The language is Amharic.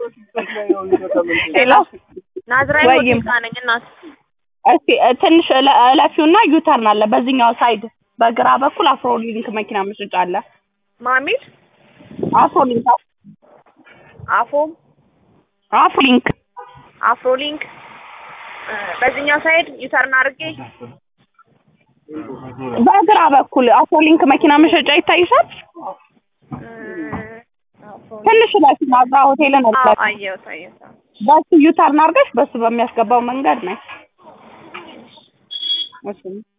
ሄሎ ናዝራዊ ወይም ወዲቃ ነኝ እናት። እስኪ እ፣ ትንሽ እለ- እለፊውና ዩተርን አለ በዚህኛው ሳይድ በግራ በኩል አፍሮሊንክ መኪና መሸጫ አለ። ማሚል አፍሮሊንክ አፎም አፍሮሊንክ አፍሮሊንክ እ፣ በዚህኛው ሳይድ ዩተርን አድርጌ በግራ በኩል አፍሮሊንክ መኪና መሸጫ ይታይሻል። እ፣ አፍሮሊንክ ትንሽ እለፊ ናዝራ ሆቴልን አዎ፣ እለፊ። አየሁት አየሁት። በሱ ዩተርን አድርገሽ በሱ በሚያስገባው መንገድ ነው። እሺ